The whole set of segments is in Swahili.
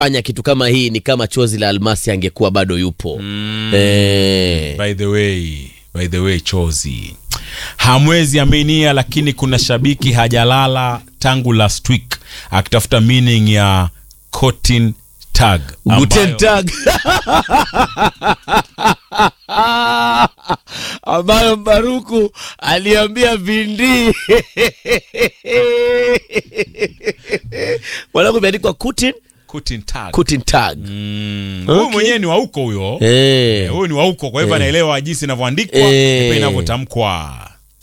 fanya kitu kama hii ni kama chozi la almasi angekuwa bado yupo mm. eh, by the way by the way chozi hamwezi aminia lakini kuna shabiki hajalala tangu last week akitafuta meaning ya cotton tag Guten Tag ambayo Mbaruku aliambia Vindi mwanangu imeandikwa Kutin cotton tag Kutin Tag Mm, huyu Okay. mwenyewe ni wa huko huyo eh. huyu ni wa huko kwa hivyo anaelewa jinsi inavyoandikwa Eh. na inavyotamkwa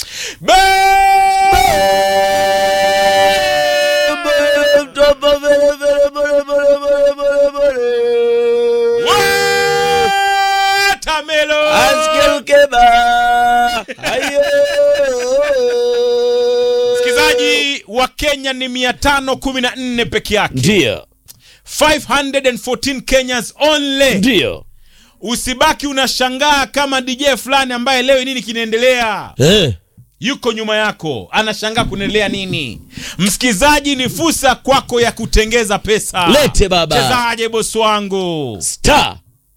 Watermelon! msikilizaji wa kenya ni 514 peke yake Ndio, 514 kenyans only ndio usibaki unashangaa kama dj fulani ambaye leo nini kinaendelea eh. yuko nyuma yako anashangaa kunaendelea nini msikilizaji ni fursa kwako ya kutengeza pesa Lete baba. chezaje bosi wangu star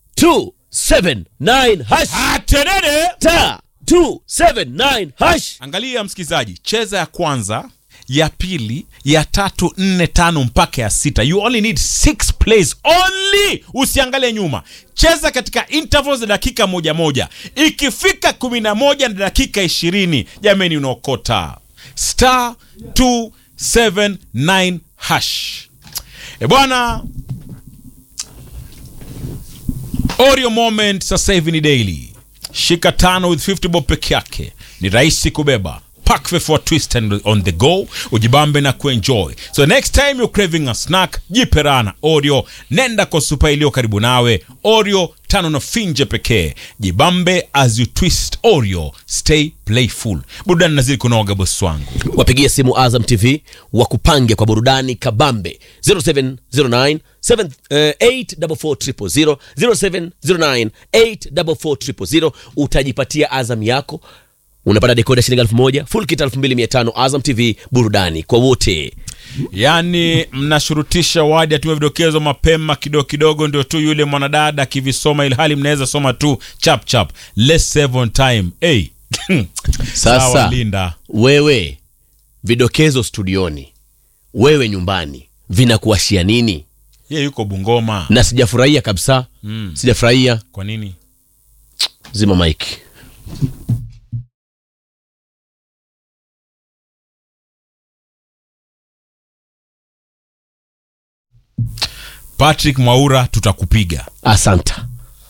279 hash atenene star 279 hash angalia msikilizaji cheza ya kwanza ya pili ya tatu nne tano mpaka ya sita you only need six plays only usiangalie nyuma cheza katika intervals za dakika moja moja ikifika kumi na moja na dakika ishirini jameni unaokota star 279 hash e bwana Oreo moment sasa hivi ni daily. Shika tano with 50 bob peke yake, ni rahisi kubeba. Pack for twist and on the go, ujibambe na kuenjoy. So next time you're craving a snack, jipe rana Oreo, nenda kwa supa iliyo karibu nawe. Oreo tano na finje pekee, jibambe as you twist Oreo, stay playful. Burudani nazidi kunoga bosi wangu. wapigie simu azam tv wakupange kwa burudani kabambe 0709 7, eh, 844 0709 844 utajipatia azam yako unapata dekoda shilingi elfu moja full kit elfu mbili mia tano azam tv burudani kwa wote yaani mnashurutisha wadi atume vidokezo mapema kidogo kidogo ndio tu yule mwanadada akivisoma ilhali mnaweza soma tu chap chap let's save on time hey. Sasa. Sawa, linda wewe vidokezo studioni wewe nyumbani vinakuashia nini ye yuko bungoma na sijafurahia kabisa mm. sijafurahia kwa nini zima mike patrick mwaura tutakupiga asanta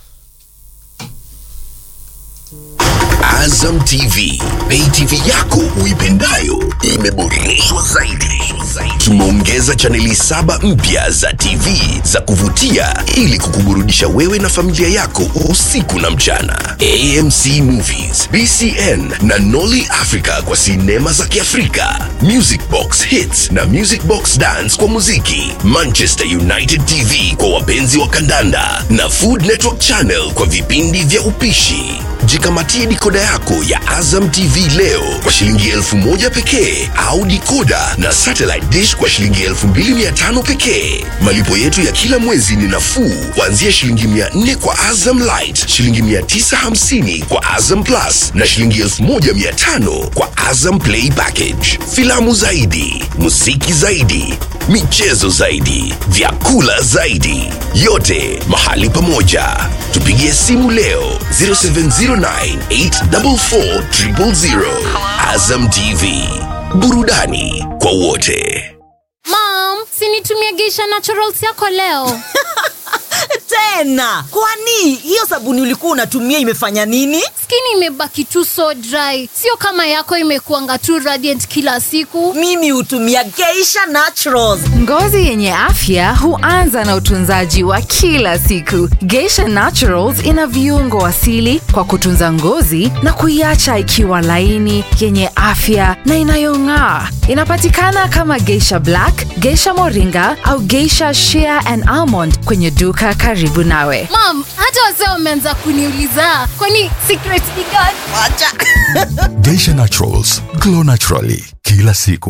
Azam TV, pay TV yako uipendayo imeboreshwa zaidi. Tumeongeza chaneli saba mpya za TV za kuvutia ili kukuburudisha wewe na familia yako usiku na mchana. AMC Movies, BCN na Nolly Africa kwa sinema za Kiafrika, Music Box Hits na Music Box Dance kwa muziki, Manchester United TV kwa wapenzi wa kandanda na Food Network Channel kwa vipindi vya upishi. Jikamatie dikoda yako ya Azam TV leo kwa shilingi elfu moja pekee au dikoda na satellite dish kwa shilingi elfu mbili mia tano pekee. Malipo yetu ya kila mwezi ni nafuu kuanzia shilingi mia nne kwa Azam Light, shilingi mia tisa hamsini kwa Azam Plus na shilingi elfu moja mia tano kwa Azam Play Package. Filamu zaidi, muziki zaidi, michezo zaidi, vyakula zaidi, yote mahali pamoja. Tupigie simu leo 0709844000. Azam TV, burudani kwa wote. Mom, sinitumie Geisha Naturals yako leo. tena kwani hiyo sabuni ulikuwa unatumia imefanya nini Skin imebaki tu so dry, sio kama yako imekuanga tu radiant kila siku. mimi hutumia geisha naturals Ngozi yenye afya huanza na utunzaji wa kila siku. Geisha Naturals ina viungo asili kwa kutunza ngozi na kuiacha ikiwa laini, yenye afya na inayong'aa. Inapatikana kama Geisha Black, Geisha Moringa au Geisha Shea and Almond kwenye duka karibu nawe. Mom, hata wazee wameanza kuniuliza kwani secret ni gani? wacha Geisha Naturals, glow naturally kila siku.